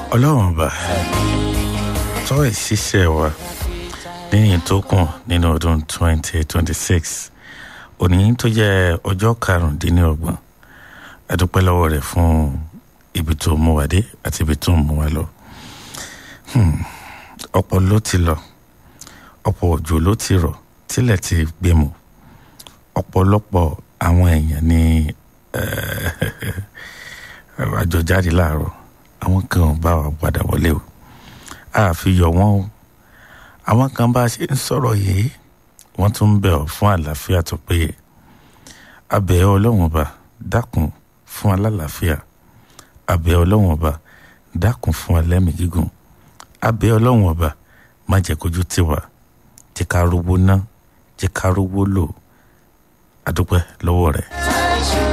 ọlọ́run ọba tọ́ ìṣiṣẹ́ wa níyìn tó kàn nínú ọdún 2026 òní tó jẹ́ ọjọ́ karùndínlọ́gbọ̀n adúpẹ́ lọ́wọ́ rẹ̀ fún ibi tó mú wa dé àti ibi tó mú wa lọ ọ̀pọ̀ ló ti lọ ọ̀pọ̀ òjò ló ti rọ̀ tílẹ̀ ti gbé mu ọ̀pọ̀lọpọ̀ àwọn èèyàn ní àjọjáde láàárọ̀ àwọn kan ò bá wa padà wọlé o a fi yọ wọn o àwọn kan bá a ṣe ń sọ̀rọ̀ yìí wọ́n tún ń bẹ̀ ọ́ fún àlàáfíà tó péye abẹ́ ọlọ́run ọba dákun fún alálàáfíà abẹ́ ọlọ́run ọba dákun fún alẹ́mìí gígùn abẹ́ ọlọ́run ọba má jẹ́ kójú tiwa jẹ́ ká rówó ná jẹ́ ká rówó lò àdúpẹ́ lọ́wọ́ rẹ̀.